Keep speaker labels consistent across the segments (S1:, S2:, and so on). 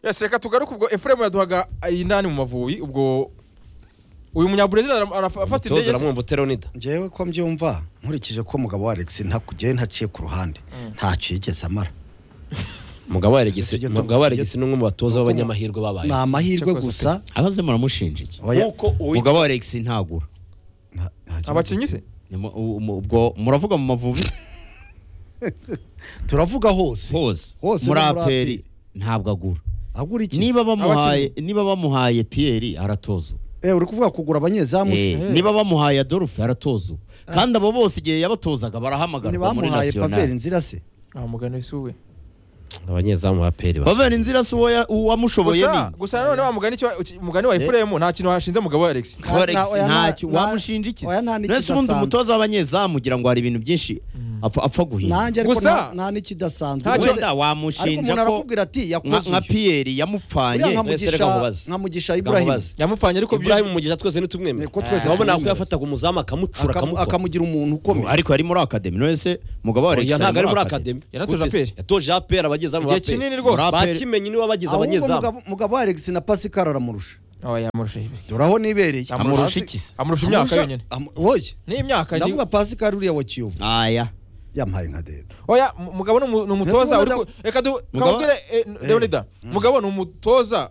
S1: yashaka tugaruke ubwo efuremu yaduhaga inani mu mavubi ubwo uyu munyaburezi arafata
S2: umutoza
S1: indege
S2: uramwumva uteronida
S3: ngewe ko mbyumva nkurikije ko umugabo wa alex ntakugiye ntaciye ku ruhande ntacyo yigeze amara
S2: umugabo waregisi
S3: Tujye tu-
S2: umugabo waregisi
S3: tujye-
S2: ni umwe mu batoza
S3: Nuko-
S2: b'abanyamahirwe babaye
S3: ni amahirwe
S1: Cyakoze
S3: gusa
S4: abaze muramushinja iki
S3: Oya,
S2: uwitwa
S4: umugabo wa alex ntagura
S3: nta- nta-
S1: abakinnyi se
S4: Ni mu- u- mu- ubwo muravuga mu mavubi
S3: turavuga hose
S4: hose
S3: Hose ni
S4: muraperi
S3: umuraperi.
S4: ntabwo agura
S3: agura iki
S4: niba bamuhaye niba bamuhaye piyeri aratoza ubu.
S3: Eh, uri kuvuga kugura abanyezamu se?
S4: Eh, niba bamuhaye adolphe aratoza ubu. kandi abo bose igihe yabatozaga barahamagarwa muri
S3: ntibamuhaye paveri
S4: nasiyonari
S3: nzira se
S1: ah mugana wisuwe
S2: abanyezamu ba peri ba
S4: paveri nzira si uwo ya- uwamushoboye ni
S1: gusa gusa nanone wa mugani cyo- uki- mugani wa efuremu nta kintu hashinze umugabo wa alex
S3: Nta-
S4: Alex
S3: nta- oya, nta-
S4: ntacyo
S3: nta-
S4: wamushinja iki
S3: oya, nta
S4: none se ubundi
S3: n'ikidasanzwe.
S4: umutoza w'abanyezamu ugira ngo hari ibintu byinshi apfa apfa guhinda
S3: nanjye ariko
S1: Gusa-
S3: nta- nta n'ikidasanzwe
S1: Ntacyo-
S3: Wenda-
S4: wenda
S3: ariko
S4: wamushinja
S3: umuntu
S4: ko
S3: arakubwira ati
S4: nka
S3: yakoze
S4: nka
S3: uyu."
S4: piyeri
S3: Uriya
S4: yamupfanye
S3: nka
S2: Wese
S3: Mugisha-
S2: reka nkubaze.
S3: nka mugisha ibrahim
S2: nkamubaze
S1: yamupfanye ariko
S2: ibrahim umugisha twese ntitumwemere
S3: Ko twese
S2: urabona
S3: tumuzi.
S2: ako yafataga umuzamu akamucura
S3: Akamu-
S2: akamukwa
S3: akamugira umuntu
S4: Ubu
S3: ukomeye
S4: ariko ari muri akademi none se umugabo wa Alex
S2: Oya, ntabwo ari muri akademi
S4: academy.
S1: Yanatoje
S2: Gute se?
S1: APR.
S2: yatoje aperi abagezamu ba
S1: Igihe
S2: APR.
S1: kinini rwose.
S2: Muri
S4: APR.
S2: bakimenye niwe wabagize
S3: ahubwo
S2: abanyezamu
S3: mugabo- mugabo wa alex na pascal aramurusha
S1: oh yamurusha ibi
S3: dore aho nibereye
S4: Amurusha
S1: Amurusha-
S4: iki se?
S1: amurusha imyaka
S3: Amurusha-
S1: yonyine
S3: amu- oya
S1: ni imyaka ni-
S3: ndavuga pascal uriya wa kiyovu
S4: aya
S3: yamuhaye nka dede
S1: oya mu- mugabo ni umu- ni umutoza
S3: Mbese
S1: uri ku- reka du- kamubwire eh, leonida mugabo ni umutoza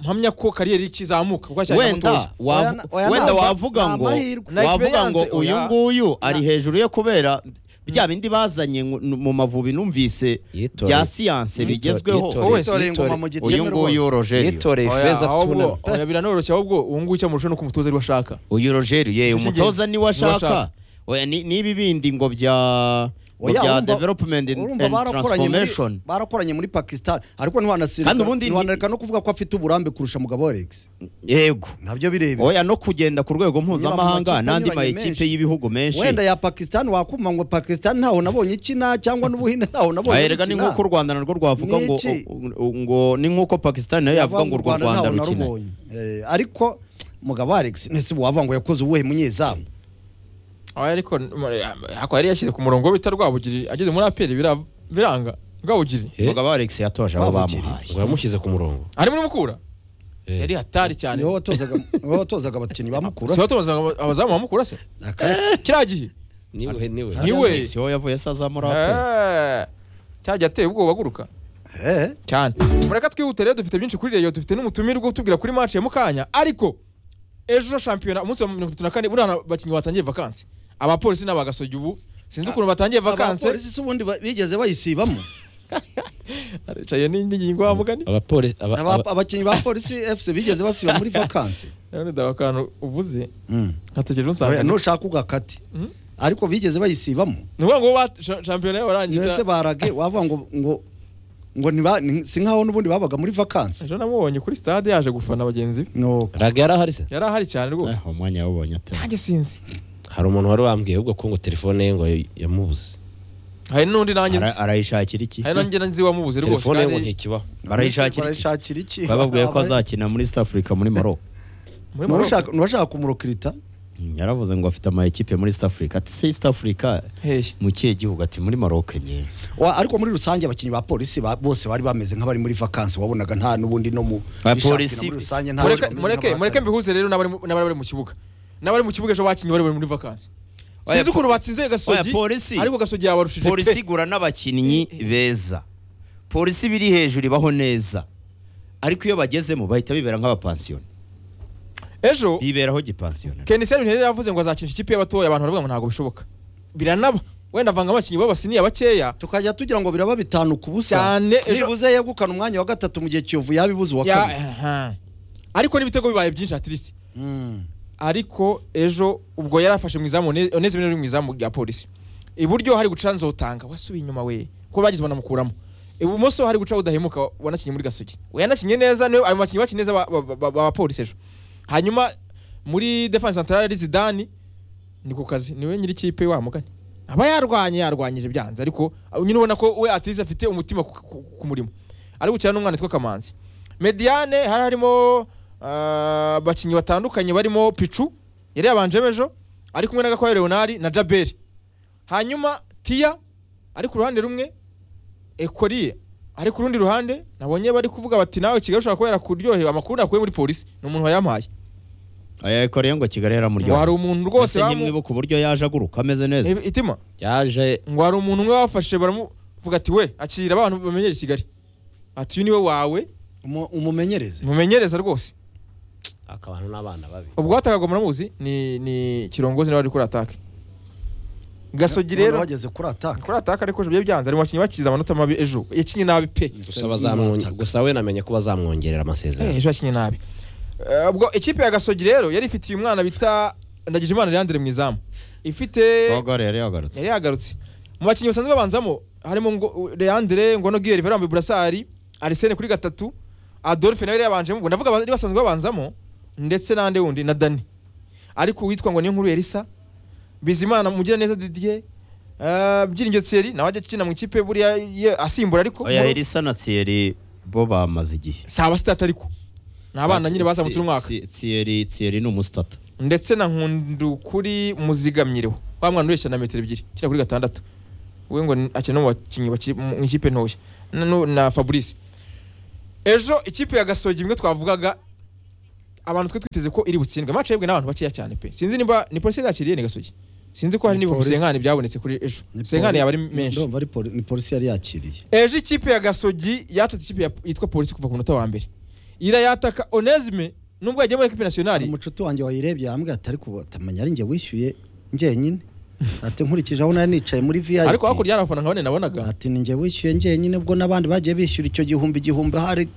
S1: mpamya ko kariyeri ikizamuka kuko acyari
S4: wenda
S1: umutoza
S4: wavu-
S3: Oya, oya,
S4: wenda
S3: ntabwo-
S4: wavuga
S3: nta
S4: ngo
S3: mahirwe.
S1: Na
S4: wavuga ngo
S1: experience,
S4: uyu
S1: oya.
S4: nguyu ari hejuru ye kubera bya bindi bazanye ngu- mu mavubi numvise
S2: Yitore.
S4: bya siyanse bigezweho
S2: yitore.
S1: Wowe
S3: Yitoreye
S1: yitoreye.
S3: ingoma mu giteme
S4: uyu nguyu
S3: rwose.
S4: rogerio
S2: yitoreye
S1: Oya,
S2: feza
S1: ahubwo-
S2: tunami
S1: oya, biranoroshye ahubwo ubu ngubu icyo amurusha ni uko umutoza ariwe ashaka
S4: uyu rogerio ye
S1: Nicyo
S4: umutoza
S1: cy'ingenzi.
S4: niwe ashaka
S1: Niwashaka.
S4: Oya, ni- n'ibi bindi ngo bya ngo
S3: Oya,
S4: bya
S3: urumva-
S4: development and
S3: urumva
S4: and
S3: barakoranye muri-
S4: transformation
S3: barakoranye muri pakistan ariko
S4: Kandi ubundi ni-
S3: ntiwanasirika no kuvuga ko afite uburambe kurusha mugabo wa alex
S4: yego
S3: nabyo bireba
S4: oya no kugenda ku rwego mpuzamahanga
S3: makipe
S4: n'andi
S3: anyuranye
S4: makipe
S3: menshi.
S4: y'ibihugu menshi
S3: wenda ya pakistan wakuma ngo pakistan ntaho nabonye ikina cyangwa n'ubuhinde ntaho nabonye
S4: erega ni
S3: bukina.
S4: nk'uko u rwanda narwo rwavuga ngo
S3: Niki?
S4: ngo- ngo ni nk'uko pakistan nayo yavuga ngo urwo rwanda
S3: ntaho
S4: rukina
S3: narubonye. Eh, ariko mugabo wa alex ntese wava ngo yakoze uwuhe munyezamu
S1: Oya, ariko ako yari yashyize ku murongo bita rwabugiri ageze muri aperi bira- biranga rwabugiri
S4: umugabo alex yatoje abo
S3: Babugiriye.
S4: bamuhaye
S2: wamushyize ku murongo
S1: ari muri mukura
S2: Eh.
S1: yari hatari cyane
S3: niwe watozaga niwe watozaga abakinnyi bamukura
S1: si watoza abazamu bamukura se
S3: Akare-
S1: kiriya gihe
S2: niwe niwe
S1: Ni we.
S4: Alex yo yavuye saza muri aperi
S1: Eh, cyagiye ateye ubwoba aguruka
S3: Eh,
S1: cyane mureka twihute rero dufite byinshi kuri reyo dufite n'umutumirwa utubwira kuri match ya mukanya ariko ejo shampiyona umunsi wa mirongo itatu na kane buriya abakinnyi batangiye vakansi abapolisi n'abagasogi ubu sinzi ukuntu batangiye vakansi
S3: abapolisi si ubundi ba- bigeze bayisibamo
S1: aricaye n'ingingo ya mugani
S2: abapolisi
S3: Aba- abakinnyi ba polisi fc bigeze basiba muri vakansi
S1: none daba akantu uvuze nkategereje
S3: Oya,
S1: unsanga
S3: nushaka ugakate ariko bigeze bayisibamo
S1: ni ukuvuga ngo ba- sha- shampiyona
S3: ese
S1: warangiza
S3: barage wavuga ngo ngo ngo niba ni- si nkaho n'ubundi babaga muri vakansi
S1: ejo namubonye kuri stade yaje gufana bagenzi be
S3: no
S2: raga yarahari se
S1: yari ahari cyane rwose
S4: umwanya yawubonye atari
S1: nanjye sinzi
S2: hari umuntu wari wambwiye ahubwo ko ngo telefone ye ngo yamubuze
S1: hari n'undi nanjye nzi
S4: Ara- arayishakira iki
S1: hari nanjye nzi wamubuze rwose
S2: telefone ye ngo
S1: kandi
S2: ntikibaho
S4: barayishakira iki
S3: barayishakira iki
S4: bababwiye ko azakina muri east africa muri maroc
S1: muri
S3: Nuwashaka-
S1: Morocco.
S3: nuwashaka kumurokirita
S4: yaravuze ngo afite ama ekipe muri east africa ati se east africa
S1: Hey.
S4: mu kihe gihugu ati muri maroc nyine
S3: Wa- ariko muri rusange abakinnyi ba polisi ba- bose bari bameze nk'abari muri vakansi wabonaga nta n'ubundi no mu
S4: Ba
S3: bishakira
S4: polisi-
S3: muri rusange nta
S1: mureke
S3: bameze
S1: mureke
S3: nk'abahatana.
S1: mureke mbihuze rero n'abari mu- n'abari bari mu kibuga n'abari mu kibuga ejo bakinnyi bari bari muri vakansi
S4: Oya,
S1: sinzi
S4: po-
S1: ukuntu batsinze
S4: Oya,
S1: gasogi
S4: polisi.
S1: ariko gasogi yabarushije
S4: polisi
S1: pe
S4: igura n'abakinnyi beza polisi biri hejuru ibaho neza ariko iyo bagezemo bahita bibera nk'abapansiyoni
S1: ejo
S4: biberaho gipansiyonari
S1: kenisiyani ntiyari yavuze ngo azakinisha ikipe y'abatoya abantu baravuga ngo ntabwo bishoboka biranaba wenda avanga abakinnyi b'abasiniya bakeya
S3: tukajya tugira ngo biraba bitanu ku busa
S1: cyane ejo
S3: nibuze yegukana umwanya wa gatatu mu gihe kiyovu yabibuze uwa
S1: Ya-
S3: kabiri
S1: aha. ariko n'ibitego bibaye byinshi atirisi
S3: Mm.
S1: ariko ejo ubwo yari afashe mu izamu One- onezimo yari mu izamu rya polisi iburyo hari guca nzotanga wasubiye inyuma we ko bagize banamukuramo ibumoso hari guca udahemuka wanakinnye muri gasogi we yanakinnye neza niwe ari mu bakinnyi bakinnye neza ba- ba- ba- b'abapolisi ejo hanyuma muri defense centrale ari zidani ni ku kazi niwe nyiri ikipe wa mugani aba yarwanye yarwanyije byanze ariko uh, nyine ubona ko we atize afite umutima ku- ku ku murimo ari gukina n'umwana witwa kamanzi mediane hari harimo uh, abakinnyi batandukanye barimo picu yari yabanjemo ejo ari kumwe na gakwaya leonard na jaberi hanyuma tiya ari ku ruhande rumwe ekoriye ariko urundi ruhande nabonye bari kuvuga bati nawe kigali ushobora kubera kuryohewe amakuru nakuye muri polisi ni umuntu wayampaye
S4: ayakoreye ngo
S1: ngo hari
S4: kigali yaramuryoheye
S1: umuntu rwose
S4: Ese
S1: bamu-
S4: ntimwibuke uburyo yaje aguruka ameze neza
S1: Eh, itima
S2: yaje
S1: ngo hari umuntu umwe bafashe baramuvuga ati we akirira abantu bamenyere kigali ati uyu niwe wawe
S3: Umu- umumenyereze
S1: mumenyereza rwose
S2: akabana n'abana babi
S1: ubwo watakaga muramuzi ni ni kirongozi nawe ari kuri atake gasogi
S3: None
S1: rero
S3: wageze kuri ataka
S1: kuri atake ariko byari byanze ari mu bakinnyi bakize amanota mabi ejo yakinnye nabi pe
S2: gusa bazamwonge- gusa we namenye ko bazamwongerera
S1: Eh,
S2: amasezerano
S1: ejo yakinnye nabi Eh, ubwo ikipe ya gasogi rero yari ifitiye umwana bita ndagije imana leandre mu izamu ifite
S4: Bogor yari yagarutse
S1: yari yagarutse mu bakinnyi basanzwe babanzamo harimo ngo Leandre Ngono Guerre Verambe Burasari Arsene kuri gatatu Adolphe nawe yari yabanjemo ubwo ndavuga abari basanzwe babanzamo ndetse n'ande wundi na Dani ariko uwitwa ngo niyo nkuru Elisa Bizimana Mugiraneza Didier eh, Byiringiro Thierry nawe ajya akina mu ikipe buriya ye- asimbura ariko
S4: oya Elisa na Thierry bo bamaze igihe
S1: saba sitati ariko ni abana nyine bazamutse umwaka
S4: Thi- Thierry Thierry ni umusitata
S1: ndetse na nkundu kuri muzigamyireho wa mwana ureshya na metero ebyiri ukina kuri gatandatu we ngo ni- akina no mu bakinnyi baki- mu ikipe ntoya na, nu- na fabrice ejo ikipe ya gasogi imwe twavugaga abantu twe twiteze ko iri butsindwe match yebwe n'abantu bakeya cyane pe sinzi nimba ni polisi yakiriye ni gasogi sinzi ko hari
S3: Ni
S1: n'ibihumbi
S3: polisi.
S1: senkani byabonetse kuri ejo
S3: Ni
S1: senkani
S3: poli-
S1: yaba ari menshi
S3: ndumva ari poli- ni polisi yari yakiriye
S1: ejo ikipe ya gasogi yatatse ikipe ya- yitwa polisi kuva ku munota wa mbere irayataka onesime nubwo yagiye muri ekipe
S3: hari
S1: nasiyonari
S3: umucuti wanjye wayirebye yambwira ati ariko utamenya ari njye wishyuye njyenyine ati nkurikije aho nari nicaye muri VIP
S1: ariko hakurya hari abafana nkabone nabonaga
S3: ati ni njye wishyuye njyenyine ubwo n'abandi bagiye bishyura icyo gihumbi igihumbi hari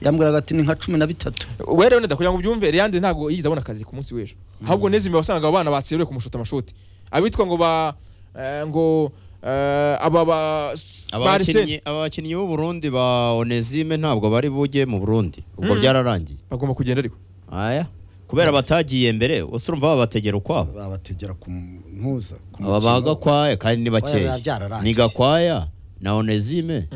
S3: yambwiraga ati ni nka cumi na bitatu
S1: werewe neza kugira ngo ubyumve Leandre ntabwo yigeze abona akazi ku munsi w'ejo ahubwo nezime wasanga abo bana batseruye kumushota amashoti abitwa ngo ba eh, ngo eh, aba ba
S4: Aba
S1: ba Arsene
S4: bakinnyi- aba bakinnyi b'u Burundi ba Onesime ntabwo bari bujye mu Burundi ubwo
S1: Mm.
S4: byararangiye
S1: bagomba kugenda ariko
S4: aya kubera batagiye mbere usurumva babategera ukwabo
S3: babategera ku mpuza ku
S4: aba
S3: mukino.
S4: ba Gakwaya kandi ni bakeya
S3: Oya, byararangiye.
S4: ni Gakwaya na Onesime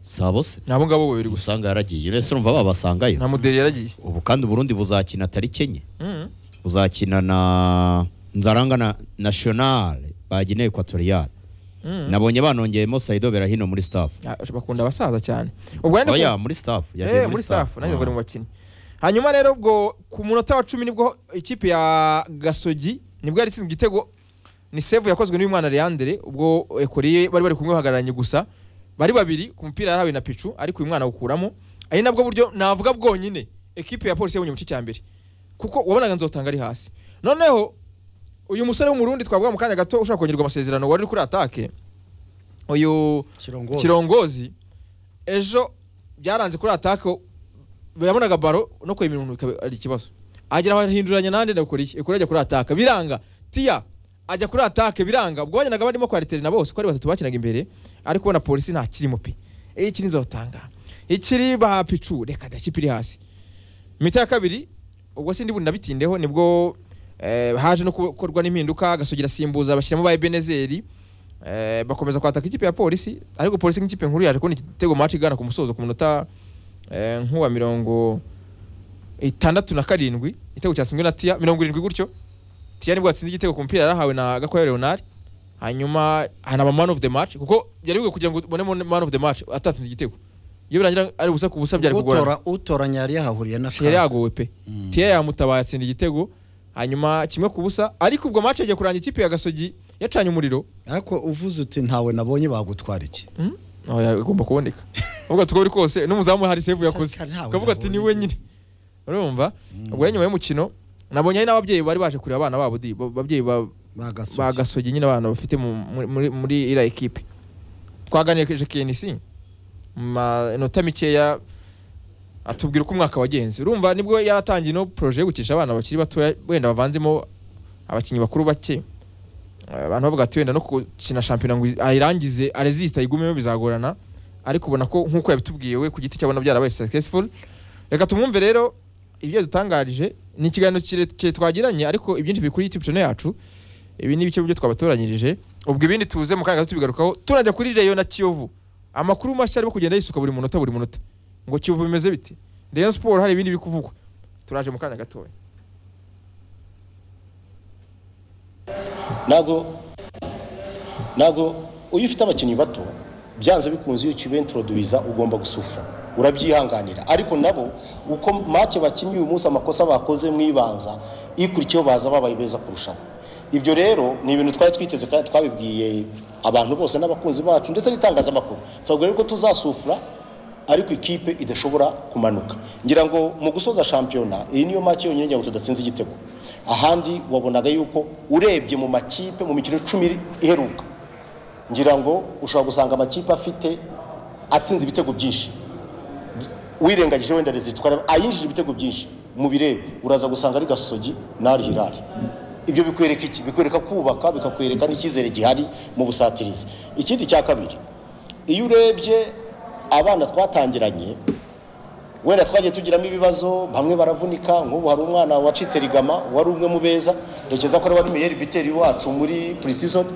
S4: sabo se
S1: ni abo ngabo babiri gusa
S4: usanga yaragiye mbese urumva babasangayo
S1: nta muderi yaragiye
S4: ubu kandi Burundi buzakina tariki enye
S1: Mm.
S4: buzakina na nzaranga na nationale ba Guinea Equatoriale
S1: Mm.
S4: nabonye banongeyemo Saido Berahino muri staff
S1: Ah, bakunda abasaza cyane ubwo nande
S4: oya muri staff yagiye
S1: eh muri staff nanjye ngo
S4: Ah.
S1: ni mu bakinnyi hanyuma rero ubwo ku munota wa cumi nibwo ikipe ya gasogi nibwo yari itsinze igitego ni save yakozwe n'uyu mwana Leandre ubwo ekoriye bari bari kumwe bahagararanye gusa bari babiri ku mupira yarahawe na picu ariko uyu mwana awukuramo ari nabwo buryo navuga bwonyine ekipe ya polisi yabonye mu gice cya mbere kuko wabonaga nzotanga ari hasi noneho uyu musore w'umurundi twavuga mu kanya gato ushobora kongerwa amasezerano wari uri kuri atake uyu
S3: kirongozi
S1: kirongozi ejo byaranze kuri atake birabonaga baro no kwemera umuntu bikaba ari ikibazo agera bahinduranya nande nakora iki ekora ajya kuri atake biranga tiya ajya kuri atake biranga ubwo bagenda barimo kwa na bose uko ari batatu bakinaga imbere ariko ubona polisi nta kirimo pe iki nizotanga ikiri bahapicu reka da kipe iri hasi mita ya kabiri ubwo sindi bundi nabitindeho nibwo eh, haje no gukorwa n'impinduka agasogira simbuza bashyiramo ba Ebenezeri eh, bakomeza kwataka ikipe ya polisi ariko polisi nk'ikipe nkuru yaje kubona igitego match igana ku musozo ku munota eh, nk'uwa mirongo itandatu na karindwi igitego cyatsinzwe na tiya mirongo irindwi gutyo tiya nibwo yatsinze igitego ku mupira yarahawe na gakwaya leonard hanyuma hanaba man of the match kuko byari bigwe kugira ngo ubonemo man of the match atatsinze igitego iyo birangira ari ubusa ku busa byari kugorana
S3: utora utoranya yari yahahuriye na
S1: yari yagowe pe
S3: Mm.
S1: tiya yamutabaye atsinda igitego hanyuma kimwe ku busa ariko ubwo match yagiye kurangira ikipe ya gasogi yacanye umuriro
S3: ariko uvuze uti ntawe nabonye bagutwara iki
S1: nawe agomba kuboneka ubwo tuko uri kose n'umuzamu hari save yakoze
S3: Kare- ntawe
S1: ukavuga ati ni
S3: nabonye.
S1: we nyine urumva ubwo rero nyuma y'umukino nabonye hari n'ababyeyi bari baje kureba abana babo di ba- babyeyi ba-
S3: bagasoje
S1: ba gasogi nyine abana bafite mu- muri- muri muri iriya ekipe twaganirije KNC mu manota mikeya atubwira uko umwaka wagenze urumva nibwo yaratangiye no projet yo gukisha abana bakiri batoya wenda bavanzemo abakinnyi bakuru bake Eh, abantu bavuga ati wenda no gukina shampiyona ngo ayirangize arezisita ayigumemo bizagorana ariko ubona ko nk'uko yabitubwiye we ku giti cyabona byarabaye successful reka tumwumve rero ibyo dutangarije ni ikiganiro kirekire twagiranye ariko ibyinshi biri kuri youtube channel yacu ibi ni bice byo twabatoranyirije ubwo ibindi tuze mu kanya gato tubigarukaho tunajya kuri reyo na kiyovu amakuru mashya arimo kugenda yisuka buri munota buri munota ngo kiyovu bimeze bite reyo siporo hari ibindi biri kuvugwa turaje mu kanya gatoya
S5: ntabwo ntabwo iyo ufite abakinnyi bato byanze bikunze iyo ukiba introduwiza ugomba gusufura urabyihanganira ariko nabo uko make bakinnye uyu munsi amakosa bakoze mu ibanza ikurikiyeho baza babaye beza kurushaho ibyo rero ni ibintu twari twiteze kandi twabibwiye abantu bose n'abakunzi bacu ndetse n'itangazamakuru tubabwira yuko tuzasufura ariko ikipe idashobora kumanuka ngira ngo mu gusoza shampiyona iyi niyo make yonyine ngira ngo tudatsinze igitego ahandi wabonaga yuko urebye mu makipe mu mikino icumi iheruka ngira ngo ushobora gusanga amakipe afite atsinze ibitego byinshi wirengagije wenda rezitwara ayinjije ibitego byinshi mu bireba uraza gusanga ari gasogi n'ari hirari ibyo bikwereka iki bikwereka kubaka bikakwereka n'icyizere gihari mu busatirizi ikindi cya kabiri iyo urebye abana twatangiranye wenda twagiye tugiramo ibibazo bamwe baravunika nk'ubu hari umwana wacitse rigama wari umwe mu beza ntekereza ko ari wari meyeri biteri wacu muri purisizoni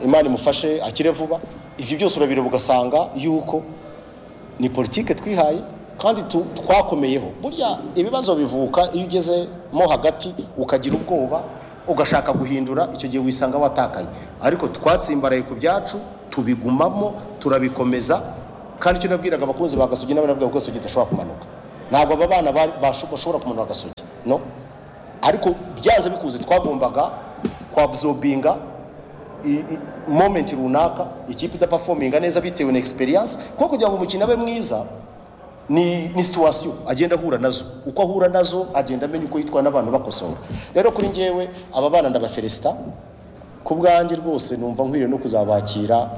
S5: imana imufashe akire vuba ibyo byose urabireba ugasanga yuko ni politike twihaye kandi tu- twakomeyeho burya ibibazo bivuka iyo ugezemo hagati ukagira ubwoba ugashaka guhindura icyo gihe wisanga watakaye ariko twatsimbaraye ku byacu tubigumamo turabikomeza kandi icyo nabwiraga abakunzi ba gasogi n'abanabwira ko gasogi idashobora kumanuka ntabwo aba bana bari- basho- bashobora kumanura gasogi no ariko byanze bikunze twagombaga kwabzobinga i- i- moment runaka ikipe idapafominga neza bitewe na experience kuko kugira ngo umukino abe mwiza ni, ni situation agenda ahura nazo uko ahura nazo agenda amenya uko yitwara n'abantu bakosora rero kuri njyewe aba bana ndabafelisita ku bwanjye rwose numva nkwiriye no kuzabakira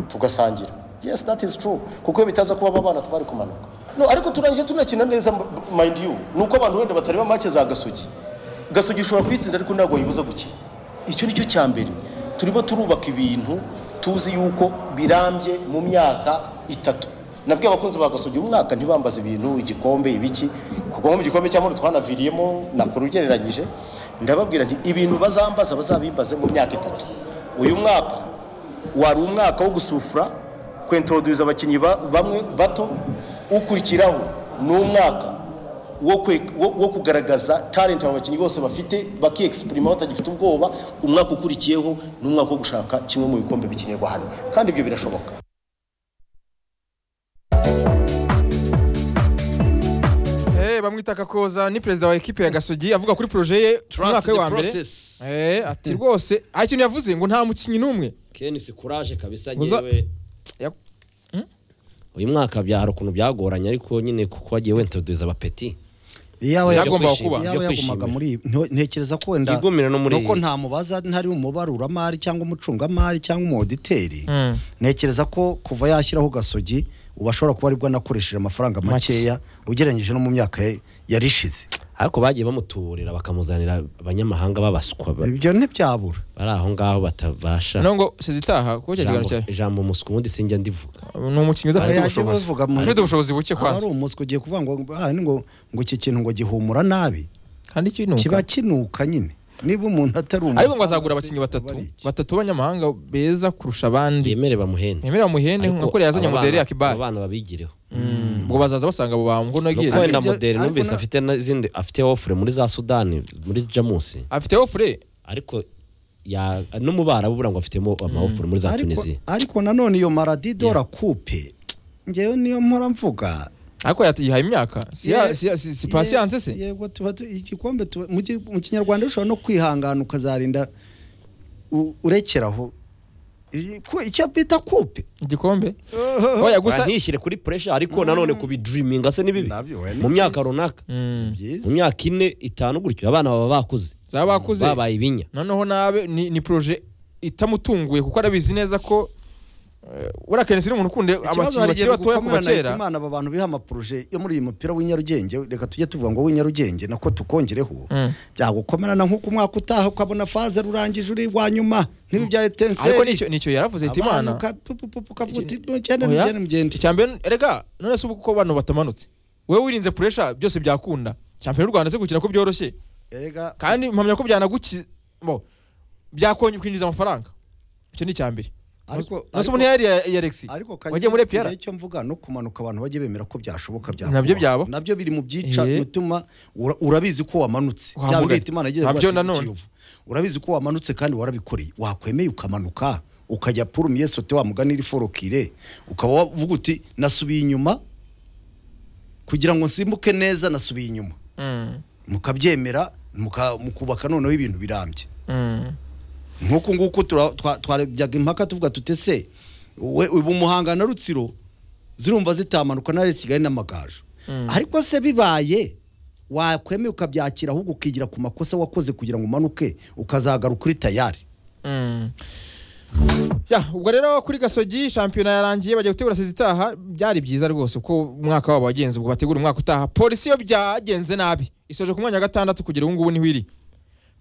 S5: tugasangira yes that is true kuko iyo bitaza kuba aba bana twari kumanuka no, ariko turangije tunakina neza m- mind you ni uko abantu wenda batareba make za gasugi gasugi ishobora kuyitsinda ariko ntabwo wayibuza gukina icyo ni cyo cya mbere turimo turubaka ibintu tuzi yuko birambye mu myaka itatu nabwiye abakunzi ba gasugi umwaka ntibambaze ibintu igikombe ibiki kuko nko mu gikombe cy'amahoro twanaviriyemo nakuru ugereranyije ndababwira nti ibintu bazambaza bazabimbaze mu myaka itatu uyu mwaka wari umwaka wo gusufura kwentroduza abakinnyi ba- bamwe bato ukurikiraho ni umwaka wo kwe- wo- wo kugaragaza talent abo bakinnyi bose bafite bakiexprima batagifite ubwoba umwaka ukurikiyeho ni umwaka wo gushaka kimwe mu bikombe bikinirwa hano kandi ibyo birashoboka
S1: Eh, bamwita kakoza ni perezida wa ekipe ya gasogi avuga kuri proje ye ku
S2: Trust
S1: mwaka we
S2: the
S1: wa mbere
S2: process.
S1: Eh, ati rwose hari ikintu yavuze ngo nta mukinnyi n'umwe
S2: kenisi kuraje kabisa
S1: Uza-
S2: ngewe
S1: Ya-
S2: uyu mwaka byari ukuntu byagoranye ariko nyine kuko wagiye wentroduza abapeti
S3: Iyaba
S2: Byo
S1: Byagombaga
S2: kwishima-
S1: kuba.
S2: byo
S3: yaba yagumaga
S2: kwishimira.
S3: muri ibi nto- ntekereza ko wenda
S2: Yigumira no muri
S3: nuko
S2: iyi.
S3: nta mubaza ntari umubaruramari cyangwa umucungamari cyangwa umuditeri ntekereza ko kuva yashyiraho gasogi ubu ashobora kuba aribwo anakoresheje amafaranga makeya ugereranyije no mu myaka ye- yari ishize
S2: ariko bagiye bamutuburira bakamuzanira abanyamahanga babaswa ba-
S3: ibyo ntibyabura
S2: bari aho ngaho batabasha
S1: no ngo sezitaha kuko cya kiganiro
S2: Ijambo-
S1: cyawe
S2: ijambo muswi ubundi sinjya ndivuga
S1: ni umukinnyi udafite
S3: Yajya
S1: ubushobozi
S3: bavuga mu-
S1: ufite ubushobozi buke
S3: aba ari
S1: kwanza
S3: umuswi ugiye kuvuga ngo "Ah, ni ngo ngo iki kintu ngo gihumura nabi
S1: kandi
S3: kiba
S1: ikinuka
S3: kinuka nyine niba umuntu atari umuntu
S1: ariko ngo azagura abakinnyi batatu batatu b'abanyamahanga beza kurusha abandi
S2: yemere bamuhende
S1: ntiyemerera muhene
S2: Ariko
S1: nk'uko yazanye
S2: aba
S1: mudere
S2: bana-
S1: ya kibari
S2: aba bana babigireho
S1: ngo bazaza basanga abo bantu ngo
S2: nuko
S1: nagire
S3: Ariko
S2: wenda
S3: ibyo-
S2: moderi
S3: ariko
S2: numvise
S3: na-
S2: afite n'izindi afite ofure muri za sudani muri jamusi
S1: afite ofure
S2: ariko ya no mu barabu bura ngo afitemo amawofure muri za
S3: ariko,
S2: tunisiya
S3: ariko nanone iyo maradidora kupe ngewe niyo mpora mvuga
S1: ariko yat- yihaye imyaka si ya-
S3: Ye-
S1: si ya- si- si
S3: ye-
S1: pasiyanse se
S3: yego tuba tu- igikombe tuba- mu ki- mu kinyarwanda ushobora no kwihangana ukazarinda u- urekeraho I- ku- icyo bita kupe
S1: igikombe oya gusa
S2: ntishyire kuri puresha ariko nanone kubidiriminga se ni bibi
S3: Nabyo, we ni
S2: mu myaka
S3: byiza.
S2: runaka
S1: Mm.
S3: byiza
S2: mu myaka ine itanu gutyo abana baba bakuze
S1: Baba bakuze.
S2: babaye ibinya
S1: noneho nabe ni, ni proje itamutunguye kuko arabizi neza ko uh, uriya kenesi ni umuntu ukunda
S3: ikibazo
S1: abakinnyi
S3: hari igihe
S1: bakiri batoya kuva
S3: gukomera na
S1: kera
S3: Hitimana aba bantu biha amaporuje yo muri uyu mupira w'i Nyarugenge reka tujye tuvuga ngo w'i Nyarugenge nako tukongereho
S1: Mm.
S3: byagukomerana nk'uko umwaka utaha ukabona faze rurangije uri wa nyuma nk'ibi bya etenseri
S1: ariko nicyo nicyo yaravuze ati imana Oya. icya mbere erega none se ubu kuko abantu batamanutse wowe wirinze puresha byose byakunda champiyona y'u rwanda se gukina ko byoroshye
S3: erega
S1: kandi mpamya ko byanaguki bo byakongera kwinjiza amafaranga icyo ni icya mbere
S3: Ariko-
S1: nose
S3: ariko-
S1: ubu ntiyari ya ya Alexis
S3: ariko
S1: wagiye muri EPR
S3: icyo mvuga no kumanuka abantu bajye bemera ko byashoboka byakubaho.
S1: Nabyo byaba.
S3: nabyo biri mu byica
S1: Eh.
S3: bituma ura- urabizi ko wamanutse
S1: Wa
S3: byaba
S1: Mugabe.
S3: Hitimana agiye
S1: Nabyo
S3: kuba ati,
S1: nanone.
S3: "Kiyovu." urabizi ko wamanutse kandi warabikoreye wakwemeye ukamanuka ukajya purumiye sote wa mugani iri forokire ukaba wavuga uti nasubiye inyuma kugira ngo nsimbuke neza nasubiye inyuma
S1: Mm.
S3: mukabyemera muka- mukubaka noneho ibintu birambye
S1: Mm.
S3: nk'uku nguku tura- twa- twarajyaga impaka tuvuga tuti se we ubu muhanga na rutsiro zirumva zitamanuka na Leta kigali n'amagaju ariko se bibaye wakwemeye ukabyakira ahubwo ukigira ku makosa wakoze kugira ngo umanuke ukazagaruka uri tayari
S1: Mm. Ya, ubwo rero kuri gasogi shampiyona yarangiye bajya gutegura sezi itaha byari byiza rwose uko umwaka wabo wagenze ubwo bategura umwaka utaha polisi yo byagenze nabi isoje ku mwanya wa gatandatu kugera ubu ngubu niho iri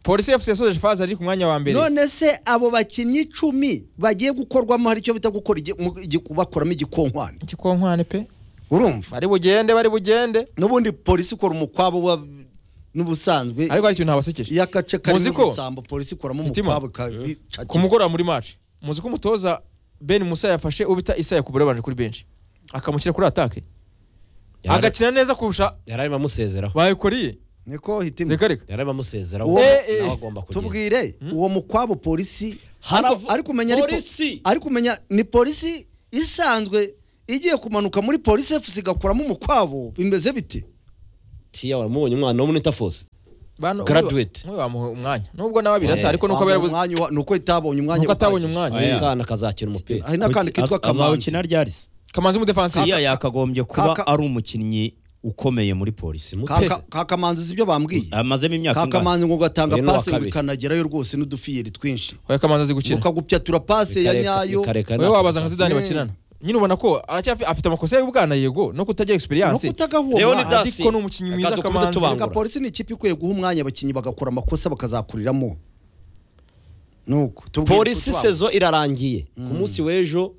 S1: polisi fc yasoje faza ari ku mwanya wa mbere
S3: none se abo bakinnyi icumi bagiye gukorwamo hari icyo bita gukora igi- mu- igi- bakoramo igikonkwane
S1: igikonkwane pe
S3: urumva
S1: bari bugende bari bugende
S3: n'ubundi polisi ikora umukwabo wa- n'ubusanzwe
S1: ariko hari ikintu habasekeje
S3: iyo agace karimo
S1: Muzi ko-
S3: ubusambo polisi ikoramo
S1: Hitima.
S3: umukwabo ikabica
S1: ku mugoroba muri match muzi ko umutoza Ben Musa yafashe ubita Isaya Kubura yabanje kuri benshi akamushyira kuri atake agakina neza kurusha
S2: yararimo amusezeraho
S1: bayikoriye
S3: niko hitima
S1: reka reka
S2: yararimo amusezeraho
S3: Uwo-
S1: Eh, eh.
S2: nawe agomba kugenda
S3: tubwire uwo mukwabo polisi
S2: Haravu-
S3: ariko- ariko umenya ariko-
S2: Polisi!
S3: ariko umenya ni polisi isanzwe igiye kumanuka muri polisi efusi igakuramo umukwabo bimeze biti
S2: tiya waramubonye umwana wo muri tafose
S1: Bano-
S2: Graduate.
S1: nk'uyu bamuha umwanya nubwo nawe abiri
S2: Eh.
S1: ata ariko nuko
S3: Wambaye
S1: yarabuze
S3: umwanya wa- nuko itabonye umwanya
S1: nuko atabonye
S3: uhagije.
S1: umwanya
S4: Oya.
S2: umwana akazakina umupira
S3: hari n'akandi
S4: Kuki-
S3: kitwa
S4: az- azawukina
S3: kamanzi
S4: ryarisi
S1: kamanzi w'umudefansiye
S4: Siya yakagombye kuba
S3: Kaka-
S4: ari umukinnyi ukomeye muri polisi
S2: Mu-
S3: Ka-
S1: Mutesi.
S3: ka- ka kamanzi uzi ibyo bambwiye
S4: amazemo imyaka
S3: ka
S4: ingana
S3: kamanzi ngo gatanga
S2: Uyu ni uwa
S3: pase ngo
S2: kabiri.
S3: ikanagerayo rwose n'udufiyeri twinshi
S1: oya kamanzi azi gukina
S3: ukagupyatura pase ya
S2: Bikareka-
S3: nyayo
S2: bikareka
S1: oya
S2: nako-
S1: wabaza nka Zidane
S3: Mm.
S1: bakinana nyine ubona ko aracyafi afite amakosa y'ubwana yego no kutagira
S3: no
S1: experience
S3: kutagahoma
S2: Leonidas.
S1: ariko ni umukinnyi
S2: Reka
S1: mwiza
S2: dukomeze
S1: kamanzi
S2: tubangure.
S3: Reka polisi ni ikipe ikwiriye guha umwanya abakinnyi bagakora amakosa bakazakuriramo nuko tubwire
S2: polisi
S3: kutwabo.
S2: sezo irarangiye ku munsi w'ejo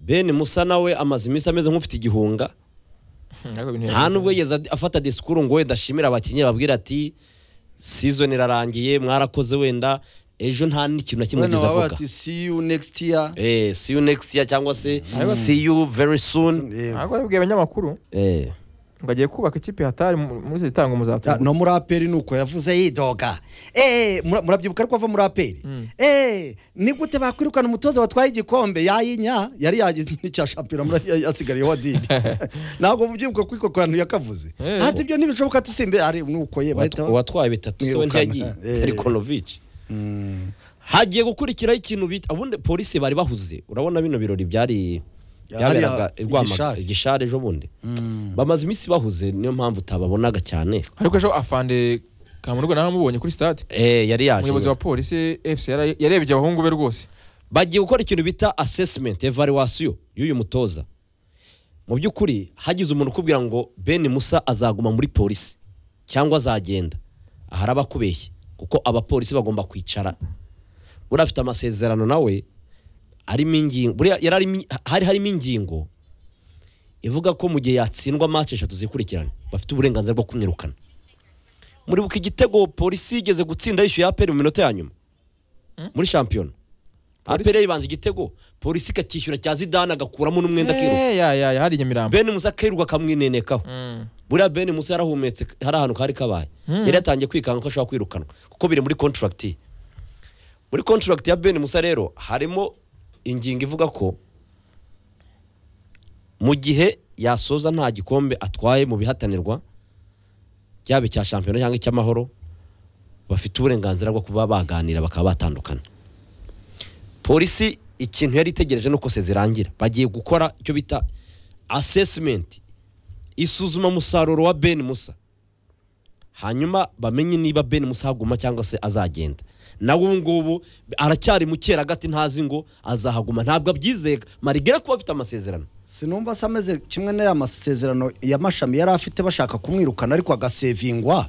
S2: ben musa nawe amaze iminsi ameze nk'ufite igihunga
S1: Hmm, ariko ibintu
S2: nta
S1: yabizi.
S2: nubwo yigeze ad- afata disikuru ngo wenda ashimire abakinnyi ababwira ati season irarangiye mwarakoze wenda ejo nta n'ikintu na kimwe
S3: Bano
S2: yigeze
S3: baba
S2: avuga
S3: bati see you next year
S2: eh see you next year cyangwa se see you very soon
S3: Yego.
S1: ntabwo yabibwiye abanyamakuru
S2: eh
S1: ngo agiye kubaka ikipe hatari mu- muri sezi itanga
S3: Ah,
S1: umuzatungo
S3: no muri aperi ni uko yavuze yidoga eee murabyibuka ariko ava muri aperi eee ni gute bakwirukana umutoza watwaye igikombe yayinya yari yagize n'icya shampiyona muri- ya- yasigariye wa dini ntabwo mubyibuka kuko ako kantu yakavuze
S1: Eh.
S3: ati ibyo ntibishoboka ati simbe ari nuko ye bahita ba-
S2: uwatwaye bitatu se we
S3: Mwirukana.
S2: ntiyagiye
S3: Eh.
S2: terikonovici
S3: Mm.
S2: hagiye gukurikiraho ikintu bita ubundi polisi bari bahuze urabona bino birori byari
S3: Hariya
S2: byaberaga i
S3: igishari.
S2: Rwamagana igishari ejo bundi bamaze iminsi bahuze niyo mpamvu utababonaga cyane
S1: ariko ejo afande kamurwa nawe amubonye kuri stade
S2: eh yari
S1: umuyobozi wa
S2: yaje
S1: polisi fc yara- yarebye abahungu be rwose
S2: bagiye gukora ikintu bita assessment evaluation y'uyu mutoza mu by'ukuri hagize umuntu ukubwira ngo Ben Musa azaguma muri polisi cyangwa azagenda ahari abakubeshye kuko abapolisi bagomba kwicara buriya afite amasezerano nawe arimo ingingo buriya yari arimo- hari harimo ingingo ivuga ko mu gihe yatsindwa match eshatu zikurikirana bafite uburenganzira bwo kumwirukana muribuka igitego polisi yigeze gutsinda yishyuye aperi mu minota ya nyuma muri shampiyona aperi yibanje igitego polisi ikacyishyura cya zidane agakuramo n'umwenda akiruka
S1: Eh, ya ya ya hari nyamirambo
S2: ben musa akiruka akamwinenekaho
S1: Mm.
S2: buriya ben musa yarahumetse hari ahantu kari kabaye yari yatangiye kwikanga ko ashobora kwirukanwa kuko biri muri contract ye muri contract ya ben musa rero harimo ingingo ivuga ko mu gihe yasoza nta gikombe atwaye mu bihatanirwa byaba icya shampiyona cyangwa icy'amahoro bafite uburenganzira bwo kuba baganira bakaba batandukana polisi ikintu yari itegereje ni uko se zirangira bagiye gukora icyo bita assessment isuzuma musaruro wa Ben Musa hanyuma bamenye niba Ben Musa aguma cyangwa se azagenda nawe ubu ngubu aracyari mu gati ntazi ngo azahaguma ntabwo abyizeye marigera kuba afite amasezerano
S3: sinumva se ameze kimwe n'aya masezerano y'amashami yari afite bashaka kumwirukana ariko agasevingwa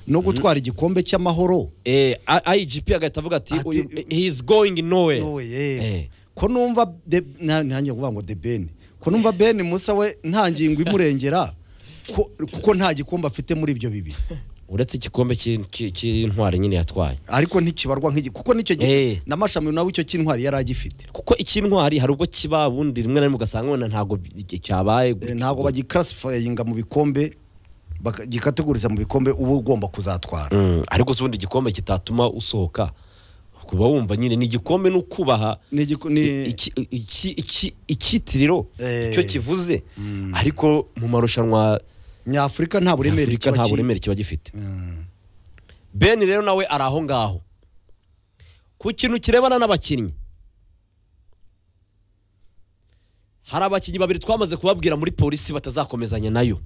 S3: no gutwara igikombe cy'amahoro
S2: eh, I- IGP agahita avuga ati
S3: Ati-
S2: "Uyu- he is going nowhere
S3: Nowe,
S2: Eh.
S3: ye. ko numva de- na- nanjye kuvuga ngo de ben ko numva ben musa we nta ngingo imurengera ko- kuko nta gikombe afite muri ibyo bibiri
S2: uretse igikombe cy'i- cy'i- cy'intwari nyine yatwaye
S3: ariko ntikibarwa nk'igi kuko nicyo
S2: Eh.
S3: gihe n'amashami nawe icyo cy'intwari yari agifite
S2: kuko icy'intwari hari ubwo kiba ubundi rimwe na rimwe ugasanga wenda ntabwo bi- cyabaye
S3: Eh, ntabwo bagikarasifayinga mu bikombe bagikategoriza mu bikombe uba ugomba kuzatwara
S2: Mm, ariko se ubundi igikombe kitatuma usohoka kuba wumva nyine ni igikombe ni ukubaha
S3: Ni igiku- ni-
S2: iki- iki- iki- icyitiriro
S3: Eh.
S2: icyo kivuze ariko mu marushanwa
S3: nyafurika nta buremere
S2: Afurika
S3: kiba
S2: nta
S3: ki-
S2: buremere kiba gifite
S3: Mm.
S2: Ben rero nawe ari aho ngaho ku kintu kirebana n'abakinnyi hari abakinnyi babiri twamaze kubabwira muri polisi batazakomezanya nayo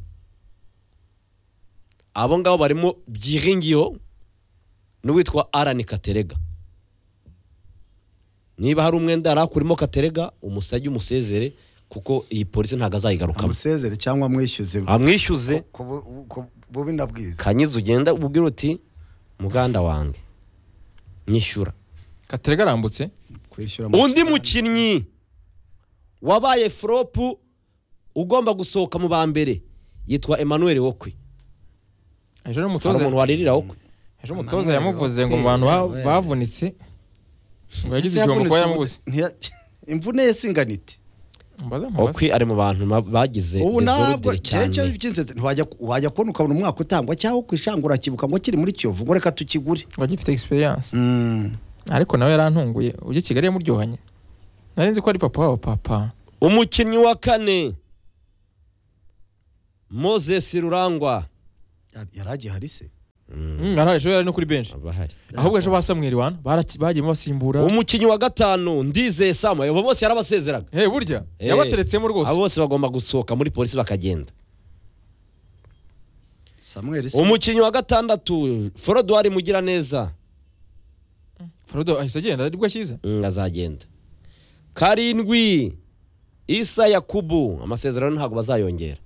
S2: abo ngabo barimo byiringiyeho n'uwitwa Alan Katerega niba hari umwenda yari akurimo Katerega umusajye umusezere kuko iyi polisi ntabwo azayigarukamo
S3: amusezere cyangwa amwishyuze
S2: amwishyuze
S3: ku bu- ku bubi na bwiza
S2: kanyiza ugenda ubwira uti muganda wanjye nyishyura
S1: katerega arambutse
S3: kwishyura mu-
S2: undi mukinnyi wabaye foropu ugomba gusohoka mu ba mbere yitwa Emmanuel wokwe
S1: ejo
S2: hari
S1: n'umutoza
S2: umuntu waririra wokwe
S1: ejo umutoza yamuvuze ngo mu bantu ba- bavunitse ngo yagize
S3: Ese
S1: igihombo kuba
S3: yavunitse
S1: yaramubuse
S3: umute- ntiya- imvune ye singana ite
S1: mbaze mubaze
S2: wokwe ari mu bantu ma- bagize
S3: ubu ntabwo
S2: desordere cyane
S3: cyerekezo by'inzeze ntiwajya wajya kubona ukabona umwaka utangwa cyangwa ku ishangura kibuka ngo kiri muri kiyovu ngo reka tukigure
S1: ngo agifite experience
S3: Mm.
S1: ariko nawe yarantunguye ujya i kigali yamuryohanye nari nzi ko ari papa wabo papa
S2: umukinnyi wa kane moses rurangwa
S3: Yari- yari agihari se
S2: Mm,
S1: Mm, arahari, ejo yari no kuri benshi
S2: aba ahari.
S1: ahubwo ejo ba samweri wana baraki- bagiye basimbura
S2: umukinnyi wa gatanu ndizeye samuel abo bose yarabasezeraga
S1: hey, burya
S2: Eh,
S1: yabateretsemo rwose
S2: abo bose bagomba gusohoka muri polisi bakagenda
S3: samuel se
S2: umukinnyi wa gatandatu forodwari mugiraneza
S1: frodo ahise agenda aribwo akiza
S2: Mm, azagenda karindwi isa yakubu amasezerano ntabwo bazayongera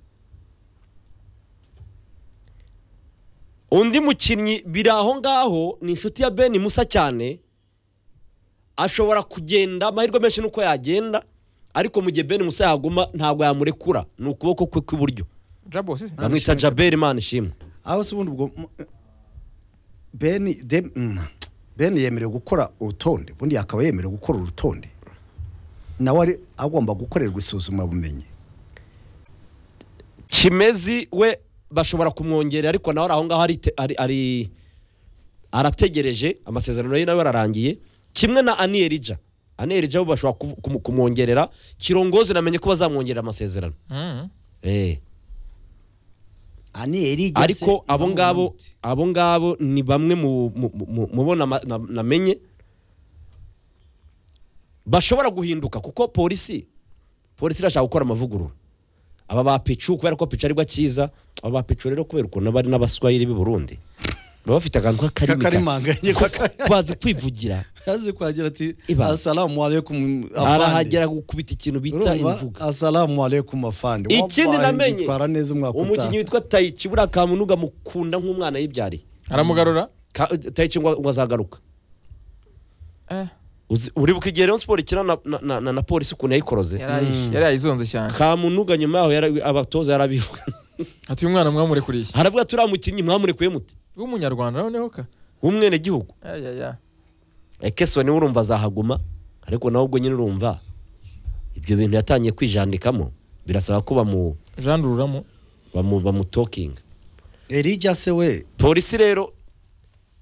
S2: undi mukinnyi biri aho ngaho ni inshuti ya beni musa cyane ashobora kugenda amahirwe menshi nuko yagenda ariko mu gihe beni musa yaguma ntabwo yamurekura ni ukuboko kwe kw'iburyo
S1: jabo si
S2: bamwita jaberi imana ishimwe
S3: aho se ubundi ubwo m- ben de- mm. ben yemerewe gukora urutonde ubundi yakaba yemerewe gukora urutonde nawe ari agomba gukorerwa isuzumabumenyi
S2: kimezi we bashobora kumwongerera ariko nawe ari aho ngaho ari- ari- ari- arategereje amasezerano ye nawe ararangiye kimwe na ani erija ani erija bo bashobora kumu- kumu- kumwongerera kirongozi namenye ko bazamwongerera amasezerano Eh.
S3: ani erige
S2: ariko abo ngabo abo ngabo ni bamwe mu mu- mu- mu bo nama- na- namenye bashobora guhinduka kuko polisi polisi irashaka gukora amavugurura aba ba picu kubera ko picu aribwo akiza aba ba picu rero kubera ukuntu bari n'abaswahili b'i burundi baba bafite akantu k'akarimi
S3: kakarimanganye
S2: ka- bazi kwivugira
S3: kazi kwagira ati
S2: Iba.
S3: asalamu alaikum afande
S2: arahagera gukubita ikintu bita
S3: urumva
S2: injuga
S3: asalamu alaikum afande
S2: Ikindi
S3: Wallahi,
S2: namenye,
S3: yitwara neza umwaka
S2: umukinnyi
S3: utaha
S2: witwa tayici buriya kamunuga mukunda nk'umwana yibyariye
S1: aramugarura
S2: Ka- tayici ngo ngo azagaruka
S1: Eh,
S2: Uzi- uribuka igihe Rayon Sport ikina na, na, na, na, na polisi ukuntu yayikoroze
S1: yari ayishe- yari ayizonze cyane
S2: kamunuga nyuma yaho yara- abatoza yarabivuga
S1: ati uyu mwana mwamurekuriye iki?
S2: haravuga turiya mukinnyi mwamurekeye mute
S1: w'umunyarwanda noneho ka
S2: w'umwenegihugu
S1: ayaya
S2: ekesoni we urumva azahaguma ariko nawe ubwo nyine urumva ibyo bintu yatangiye kwijandikamo birasaba ko bamu
S1: jandururamo
S2: bamu bamutokinga
S3: erige se we
S2: polisi rero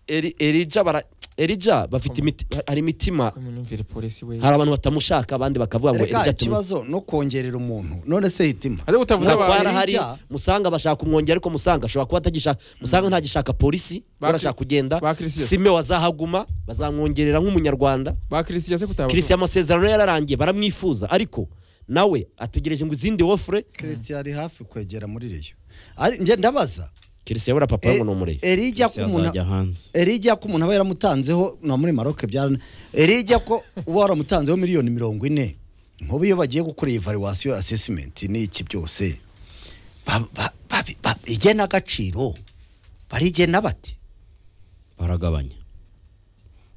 S2: Eri- erija bara erija bafite imiti hari imitima
S1: kumwumvire polisi we
S2: hari abantu batamushaka abandi bakavuga ngo
S3: reka
S2: erija tumu
S3: ikibazo no kongerera umuntu none se hitima
S1: ari utavuze
S2: Musanga
S1: abantu
S2: hari
S3: Elijah.
S2: musanga bashaka kumwongera ariko musanga ashobora kuba atagishaka musanga ntagishaka polisi
S1: Bakri-
S2: barashaka kugenda
S1: Bakirisiya.
S2: sime wazahaguma bazamwongerera nk'umunyarwanda
S1: ba christian se kutabona
S2: kirisiya amasezerano yararangiye baramwifuza ariko nawe ategereje ngo izindi wofure
S3: christian ari hafi kwegera muri reyo ari njye ndabaza
S2: kirisiya yabura papa we ngo ni umureyo
S3: erige ko umuntu
S4: azajya hanze
S3: erige ko umuntu aba yaramutanzeho na muri maroke byara erige ko uba waramutanzeho miliyoni mirongo ine nk'ubu iyo bagiye gukora iyi valuwasiyo asesimenti n'iki byose ba- ba- ba- ba- igenagaciro barigena bati
S4: baragabanya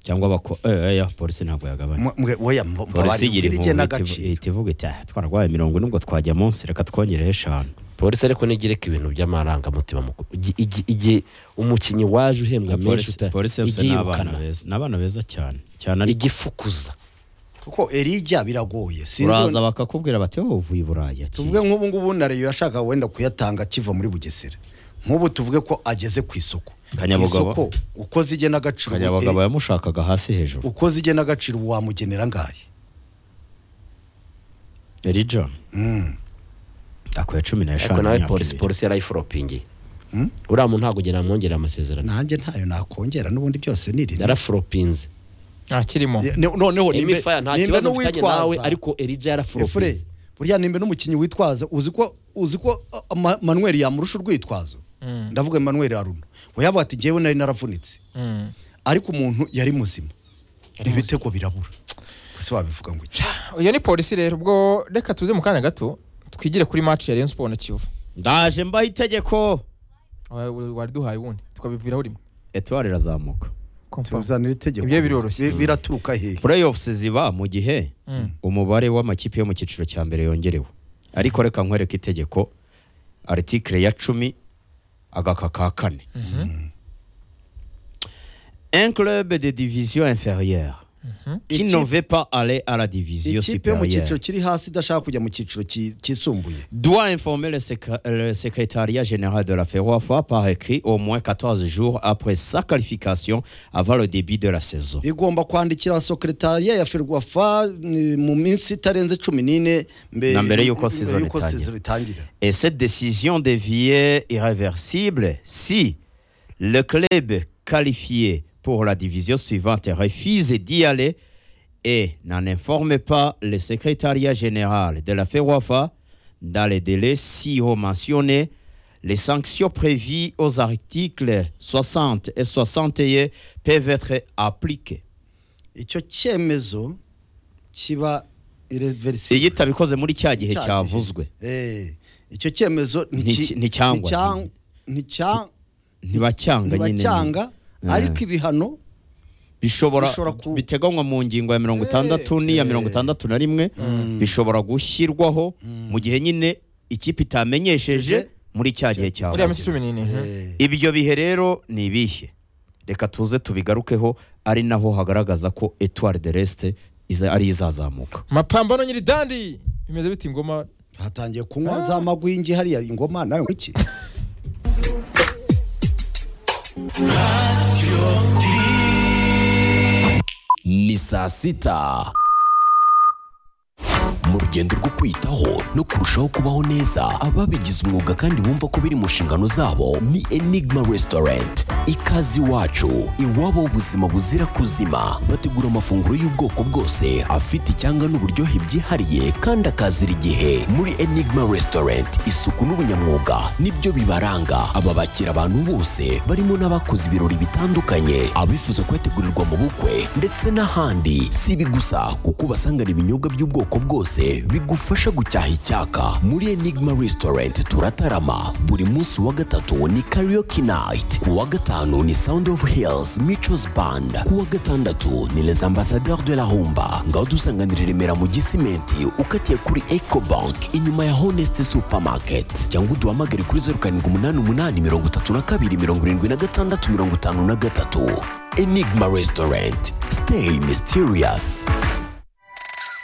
S4: cyangwa bako eh, eh, polisi ntabwo yagabanya
S3: Mwe- mwe- oya, mbo-
S4: polisi
S3: mbabarira,
S4: igira impuhwe
S3: igenagaciro.
S4: ihita ivuga iti "Ah, twararwaye mirongo ine ubwo twajya munsi reka twongereho eshanu
S2: polisi ariko nigireka ibintu by'amarangamutima mu ku- igi- igi- igihe umukinnyi waje uhembwa menshi
S4: polisi
S2: uta-
S4: polisi yose ni abana
S2: igiyirukana
S4: beza ni abana beza cyane cyane ariko
S2: igifukuza
S3: kuko erige biragoye sinzi
S4: uraza bakakubwira bati wowe uvuye i buraya
S3: tuvuge nk'ubu ngubu na reyo yashaka wenda kuyatanga akiva muri bugesera nk'ubu tuvuge ko ageze ku isoko
S4: Kanyabugabo.
S3: Ku isoko, uko zigena agaciro
S4: kanyabagabo
S3: eh,
S4: yamushakaga hasi hejuru
S3: uko zigena agaciro wamugenera angahe
S4: erijon
S3: Mm.
S4: akuye cumi n'eshanu
S2: ariko nawe
S4: imyaka
S2: polisi
S4: ibiri.
S2: polisi yarayiforopingi
S3: Hmm?
S2: uriya muntu ntabwo ugenda amwongera amasezerano
S3: nanjye ntayo nakongera n'ubundi byose ni rimwe
S2: yaraforopinze
S1: ntakirimo
S3: Ni- noneho nimbe
S2: emifaya nta
S3: nimbe
S2: kibazo mfitanye nawe
S3: n'uwitwaza.
S2: ariko erija
S3: Efure,
S2: yaraforopinze
S3: burya nimba n'umukinnyi witwaza uzi ko uzi ko uh, Ma- manuel yamurusha urwitwazo ndavuga manuel haruna we yavuga ati njyewe nari naravunitse
S1: Mm.
S3: ariko umuntu yari muzima ibitego birabura ese wabivuga ngo iki
S1: iyo ni polisi rero ubwo reka tuze mu kanya gato twigire kuri match ya Rayon Sport na Kiyovu
S4: ndaje mbaho itegeko
S1: Wa- wa- wariduhaye ubundi tukabiviraho rimwe
S4: etuwari irazamuka
S1: Confirm.
S3: tuzanira itegeko
S1: Ibyo biroroshye.
S3: Bi- biraturuka hehe
S4: playoffs ziba mu gihe
S1: Mm.
S4: umubare w'amakipe yo mu cyiciro cya mbere yongerewe ariko reka nkwereke itegeko aritikire ya cumi agaka ka kane un club de division inférieure qui
S3: Ikipe-
S4: ne veut pas aller à la division
S3: ikipe yo mu cyiciro
S4: supérieure
S3: kiri hasi idashaka kujya mu cyiciro ki- kisumbuye
S4: doit informer le, séca- le secrétariat général de la FEROAFA par écrit au moins 14 jours après sa qualification avant le début de la saison.
S3: igomba kwandikira sekretariya ya ferwafa mm, mu minsi itarenze cumi n'ine mbe-
S4: Na mbere y'uko
S3: mbere
S4: season
S3: y'uko
S4: itangira.
S3: season itangira
S4: Et cette décision devient irréversible si le club qualifié pour la division suivante refuse d'y aller et n'en informe pas le secrétariat général de la FEWAFA dans les délais si-haut mentionnés. Les sanctions prévues aux articles 60 et 61 peuvent être appliquées.
S3: icyo cyemezo kiba irreversible
S4: iyitabikoze muri cya gihe
S3: Cya gihe.
S4: cyavuzwe
S3: Eh, icyo cyemezo
S4: Nti- nticyangwa.
S3: nticya- nticya-
S4: ntibacyanga nyine
S3: ntibacyanga
S4: Eh.
S3: ariko ibihano
S4: bishobora
S3: Bishobora ku-
S4: biteganywa mu ngingo ya mirongo itandatu n'iya mirongo itandatu na rimwe bishobora gushyirwaho mu gihe nyine ikipe itamenyesheje muri cya gihe cya
S1: muri ya minsi cumi n'ine mhm.
S3: eh,
S4: ibyo bihe rero ni ibihe reka tuze tubigarukeho ari naho hagaragaza ko etuwari de resite iza- ari izazamuka
S1: mapambano nyiri dandi bimeze bite ingoma
S3: hatangiye kunywa za magwingi hariya ingoma nawe ngo iki
S6: ni saa sita mu rugendo rwo kwitaho no kurushaho kubaho neza ababigize umwuga kandi bumva ko biri mu nshingano zabo ni enigma restaurant ikaze iwacu iwabo w'ubuzima buzira kuzima bategura amafunguro y'ubwoko bwose afite icyanga n'uburyohe byihariye kandi akazira igihe muri enigma restaurant isuku n'ubunyamwuga nibyo bibaranga aba bakira abantu bose barimo n'abakoze ibirori bitandukanye abifuza kuhategurirwa mu bukwe ndetse n'ahandi si ibi gusa kuko ubasangana ibinyobwa by'ubwoko bwose bigufasha gucyaha icyaka muri enigma restaurant turatarama buri munsi wa gatatu ni karaoke night ku wa gatanu ni sound of hills michos band ku wa gatandatu ni les ambassadeurs de la humba ngaho dusanganira i remera mu gisimenti ukatiye kuri ecobank inyuma ya honest supermarket cyangwa uduhamagare kuri zeru karindwi umunani umunani mirongo itatu na kabiri mirongo irindwi na gatandatu mirongo itanu na gatatu enigma restaurant stay mysterious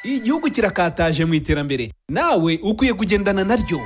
S7: igihugu kirakataje mu iterambere nawe ukwiye kugendana naryo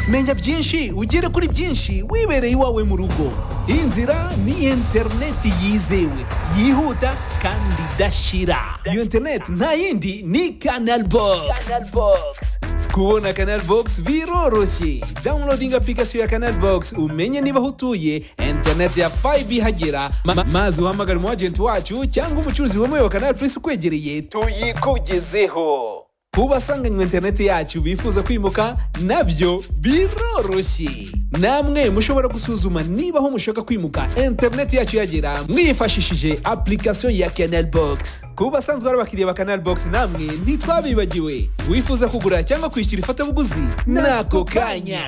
S7: menya byinshi ugere kuri byinshi wibereye iwawe mu rugo iyi nzira ni interineti yizewe yihuta kandi idashira iyo interineti nta yindi ni kanal bogisi kubona kanal bogisi biroroshye dawunirodingi apurikasiyo ya kanal bogisi umenye niba aho utuye interineti ya fayibe ihagera ma- ma- maze uhamagare umu ajenti wacu cyangwa umucuruzi wemewe wa kanal purisi ukwegereye tuyikugezeho ku basanganywe interineti yacu bifuza kwimuka nabyo biroroshye namwe mushobora gusuzuma niba aho mushaka kwimuka interineti yacu yagera mwifashishije application ya canal box ku basanzwe ari abakiriya ba canal box namwe ntitwabibagiwe wifuza kugura cyangwa kwishyura ifatabuguzi n'ako kanya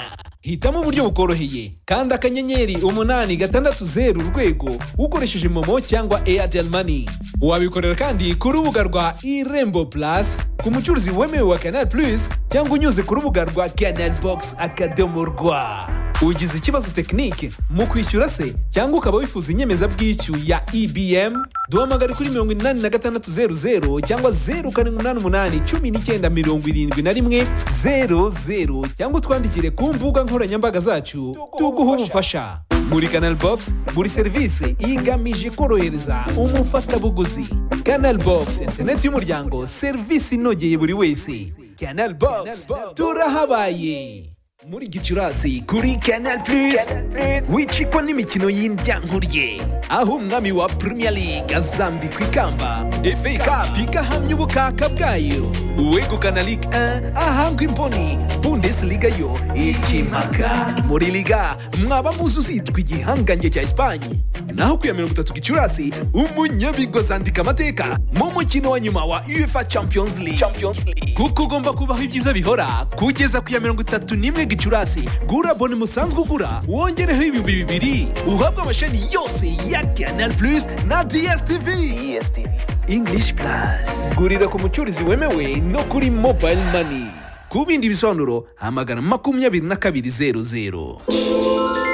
S7: hitamo uburyo bukoroheye kandi akanyenyeri umunani gatandatu zeru urwego ukoresheje momo cyangwa airtel money wabikorera kandi ku rubuga rwa irembo plus ku mucuruzi wemewe wa canal plus cyangwa unyuze ku rubuga rwa canal box akadomo rwa ugize ikibazo tekinike mu kwishyura se cyangwa ukaba wifuza inyemezabwishyu ya ebm duhamagare kuri mirongo inani na gatandatu zeru zeru cyangwa zeru karindwi umunani umunani cumi n'icyenda mirongo irindwi na rimwe zeru zeru cyangwa utwandikire ku mbuga nkoranyambaga zacu tuguhe ubufasha muri canal box buri serivisi igamije korohereza umufatabuguzi canal box interineti y'umuryango serivisi inogeye buri wese canal box turahabaye muri gicurasi kuri canal plus wicikwa n'imikino y'indyankurye aho umwami wa premier league azambikwa ikamba fa cup igahamya ubukaka bwayo uwegukana ligue 1 ahangwa imboni bundesliga yo ikimaka muri liga mwaba muzi uzitwa igihangange cya esipanye naho ku ya mirongo itatu gicurasi umunyabigozi andika amateka mu mukino wa nyuma wa uefa champions league, champions league. kuko ugomba kubaho ibyiza bihora kugeza ku ya mirongo itatu n'imwe gicurasi gura bone musanzwe ugura wongereho ibihumbi bibiri uhabwe amashami yose ya canal plus na dstv english plus gurira ku mucuruzi wemewe no kuri mobile money ku bindi bisobanuro hamagana makumyabiri na kabiri zeru zeru